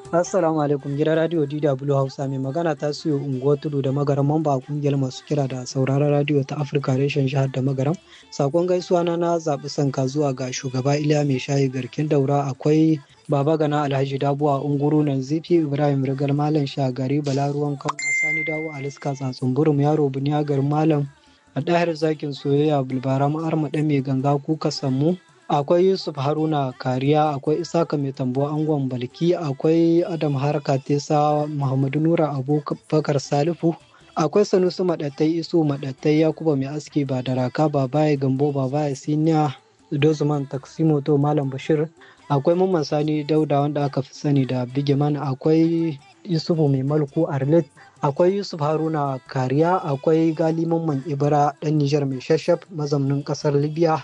Assalamu alaikum gidan radio DW Hausa mai magana ta siyo unguwar tudu da magaram mamba a kungiyar masu kira da sauraron radio ta Afirka reshen jihar da magaram. Sakon gaisuwa na na zaɓi sanka zuwa ga shugaba Iliya mai shayi garkin daura akwai Baba Gana Alhaji Dabuwa Unguru nan Zifi Ibrahim Rigar Malam Shagari Balaruwan kan Sani Dawo Aliska Tsatsun Burum Yaro Buniyagar Malam a ɗahir zakin soyayya bulbara ma'arma ɗan mai ganga kuka sammu akwai yusuf haruna kariya akwai isaka mai tambo angon balki akwai adam harka tesa muhammadu nura abubakar salifu akwai sanusi maɗattai iso maɗattai yakuba mai aski ba da raka babaye gambo babaye siniya dozman taksimoto malam bashir akwai mamman sani dauda wanda aka fi sani da bigiman akwai yusufu mai malku arlet akwai yusuf haruna kariya akwai gali mamman ibra ɗan nijar mai shashaf mazaunin ƙasar libya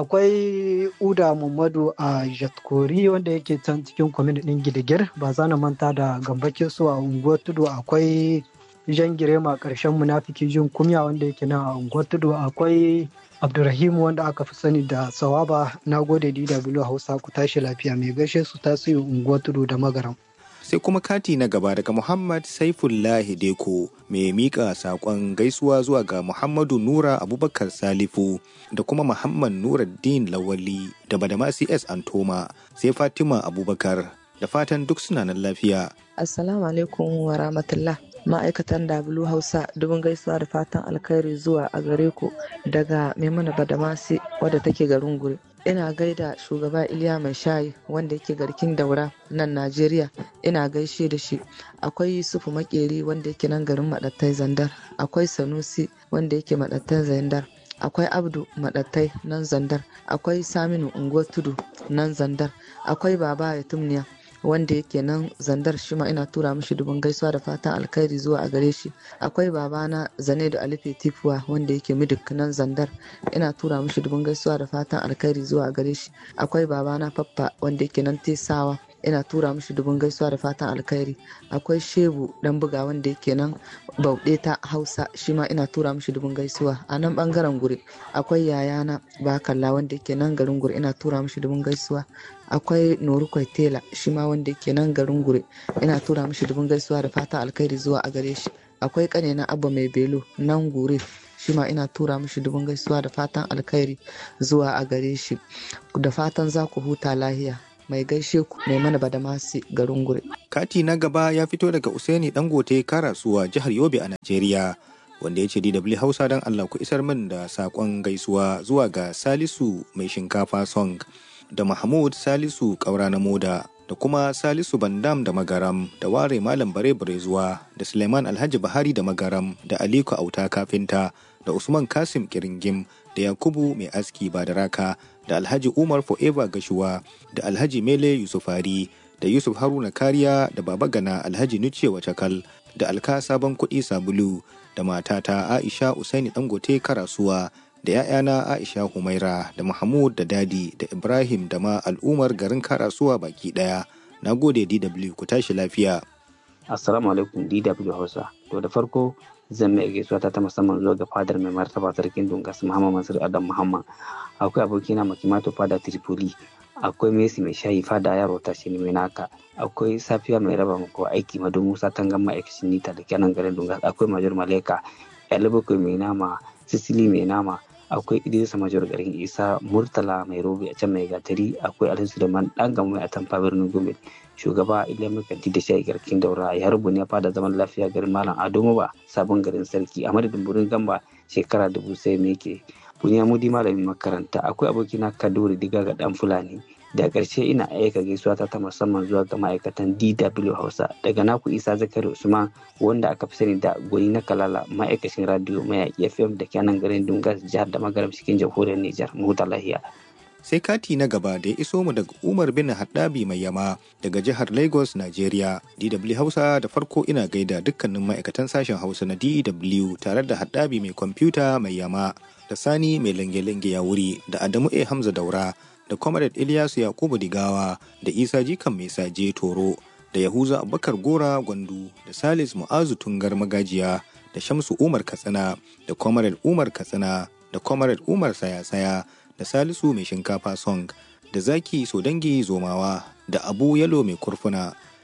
akwai uda muhammadu a jatkori wanda yake can cikin kwamin ɗin gidigir ba za na manta da gambakin su a unguwar tudu akwai jan girema ƙarshen munafiki jin kumya wanda yake nan a unguwar tudu akwai abdurrahim wanda aka fi sani da sawaba na gode dw hausa ku tashi lafiya mai gaishe su tasiri unguwar tudu da magaram sai kuma kati na gaba daga Muhammad Saifullahi Deko mai mika saƙon gaisuwa zuwa ga Muhammadu Nura Abubakar Salifu da kuma Muhammad Nuruddin Lawali da Badamasi S Antoma sai Fatima Abubakar da fatan duk suna nan lafiya. Assalamu alaikum wa rahmatullah. Ma'aikatan W Hausa dubin gaisuwa da fatan alkhairi zuwa a gare ku daga Maimuna Badamasi wadda take garin Gure. ina gaida shugaba iliya mai shayi wanda yake garkin daura nan najeriya ina gaishe da shi akwai yusufu makeri wanda yake nan garin madattai zandar akwai sanusi wanda yake madattai zandar akwai abdu madattai nan zandar akwai saminu unguwar tudu nan zandar akwai baba ya tumniya wanda yake nan zandar shi ma ina tura mishi dubin gaisuwa da fatan alkhairi zuwa a gare shi akwai babana zane da alife tifuwa wanda yake midik nan zandar ina tura mishi dubin gaisuwa da fatan alkhairi zuwa a gare shi akwai babana faffa wanda yake nan tesawa ina tura mishi dubin gaisuwa da fatan alkhairi akwai shebu dan buga wanda yake nan bauɗe ta hausa shi ma ina tura mishi dubin gaisuwa a nan bangaren guri akwai yayana bakalla wanda yake nan garin guri ina tura mishi dubin gaisuwa akwai noru tela shi ma wanda yake nan garin gure ina tura mishi dubin gaisuwa da fatan alkhairi zuwa a gare shi akwai kane na abba mai belo nan gure shi ma ina tura mishi dubin gaisuwa da fatan alkhairi zuwa a gare shi da fatan za ku huta lahiya mai gaishe ku mai mana badamasi garin gure Kati na gaba ya fito daga Usaini Dangote Karasuwa jihar Yobe a Najeriya. wanda ya ce DW Hausa don Allah ku isar min da saƙon gaisuwa zuwa ga Salisu mai shinkafa song da Mahmud Salisu ƙaura na moda da kuma Salisu Bandam da Magaram da Ware Malam Bare Bare zuwa da Suleiman Alhaji Bahari da Magaram da Aliko Auta Kafinta da Usman Kasim Kiringim da Yakubu Mai Aski Badaraka da Alhaji Umar Forever Gashuwa da Alhaji Mele Yusufari da Yusuf Haruna Kariya da Baba Gana Alhaji Nuce Wacakal da Alka Sabon Kuɗi Sabulu da matata Aisha Usaini Dangote Karasuwa da ‘ya'yana Aisha Humaira da Mahmud da Dadi da Ibrahim da ma al'ummar garin Karasuwa baki ɗaya. Na gode DW ku tashi lafiya. Assalamu alaikum DW Hausa. To da farko zan mai gaisuwa ta ta musamman zuwa ga fadar mai martaba sarkin Dungas Muhammad Mansur Adam Muhammad. Akwai abokina Makimato fada Tripoli. Akwai Messi mai shayi fada yaro ta shi mai naka. Akwai Safiya mai raba mako aiki Madu Musa Tangan ma'aikacin Nita da kenan garin Dungas. Akwai Major Maleka. Yalibuku mai nama. Sisili mai nama. akwai idrisa major garin isa murtala mai robe a can mai gatari akwai alhaji suleiman dan gamai a tamfa birnin gombe shugaba iliya makanti da shayi garkin daura ya rubu ne fada zaman lafiya garin malam ado ba sabon garin sarki a madadin burin gamba shekara dubu sai me ke buniya mudi malamin makaranta akwai abokina kaduri diga ga dan fulani da ƙarshe ina aika gaisuwa ta musamman zuwa ga ma'aikatan DW Hausa daga naku Isa Zakari Usman wanda aka fi sani da gwani na Kalala ma'aikacin radio mayaƙi FM da kenan garin Dungas jihar da magaram cikin jamhuriyar Nijar mu huta lahiya. Sai kati na gaba da ya iso mu daga Umar bin Haddabi mai yama daga jihar Lagos, Najeriya. DW Hausa da farko ina gaida dukkanin ma'aikatan sashen Hausa na DW tare da Haddabi mai kwamfuta mai yama da Sani mai lange-lange ya wuri da Adamu A Hamza Daura da Comrade Ilyasu Yakubu Digawa da Isa Jikan Mai Saje Toro da Yahuza Abubakar Gora Gwandu da Salis Mu'azu Tungar Magajiya da Shamsu Umar Katsina da Comrade Umar Katsina da Comrade Umar Saya-saya da Salisu Mai Shinkafa Song da Zaki Sodangi Zomawa da Abu Yalo Mai Kurfuna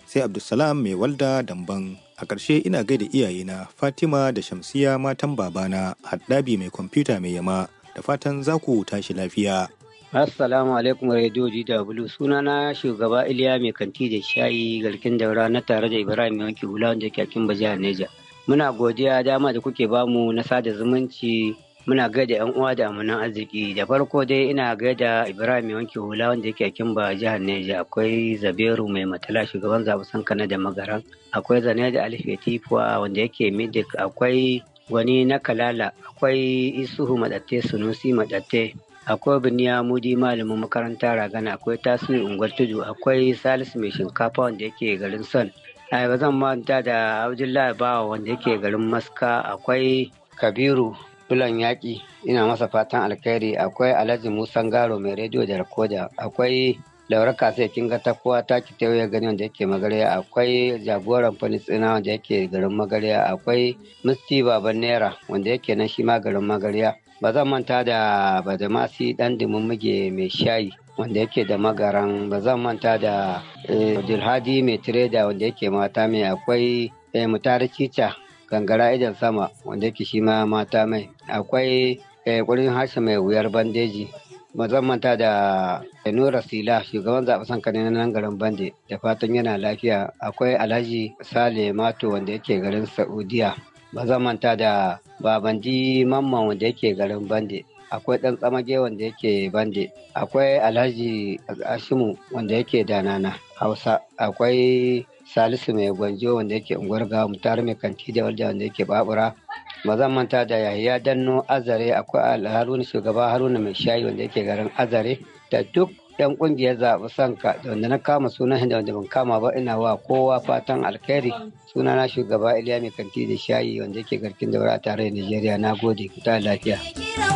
sai Abdulsalam mai walda damban. A ƙarshe ina gaida iyayena Fatima da Shamsiya matan babana Haddabi mai kwamfuta mai yama da fatan za ku tashi lafiya. Assalamu alaikum Radio DW sunana shugaba Iliya mai kanti da shayi garkin daura na tare da Ibrahim Yanki Hula wanda ke kin jihar Neja. Muna godiya dama da kuke bamu na sada zumunci muna gaida yan uwa da amanan arziki da farko dai ina gaida Ibrahim Yanki Hula wanda yake kin ba jihar Neja akwai Zaberu mai matala shugaban zabusan kana da magaran akwai Zane da Alife Tifuwa wanda yake Midik akwai wani na Kalala akwai Isuhu Madatte Sunusi Madatte akwai biniya mudi malamin makaranta ragana akwai tasiri unguwar tudu akwai salisu mai shinkafa wanda yake garin son ba zan manta da abdullahi bawa wanda yake garin maska akwai kabiru bulan yaƙi ina masa fatan alkhairi akwai alhaji musan garo mai rediyo da rakoda akwai laura kasa kin ga ta kowa ta ki ya gani wanda yake magarya akwai jagoran fanisina wanda yake garin magarya akwai musti baban naira wanda yake nan shi ma garin magarya ba zan manta da badamasi dan muge mai shayi wanda yake da magaran ba zan manta da dilhadi mai tireda wanda yake mata mai akwai mutare cica gangara idan sama wanda yake shi ma mata mai akwai kurin harshe mai wuyar bandeji ba zan manta da nura sila shugaban zaɓe sankani na nan garin bande da fatan yana lafiya akwai alhaji sale mato wanda yake garin saudiya ba zan manta da babandi mamman wanda yake garin bande akwai ɗan tsamage wanda yake bande akwai alhaji ashimu wanda yake danana hausa akwai salisu mai gwanjo wanda yake unguwar gawa mutar mai kanti da walda wanda yake babura ba zan manta da yahaya danno azare akwai haruna shugaba haruna mai shayi wanda yake garin azare da duk yan kungiyar zaɓi sanka da wanda na kama sunan da wanda ban kama ba ina wa kowa fatan alkhairi sunana shugaba iliya mai kanti da shayi wanda yake garkin daura a tare da nigeria na gode ku ta lafiya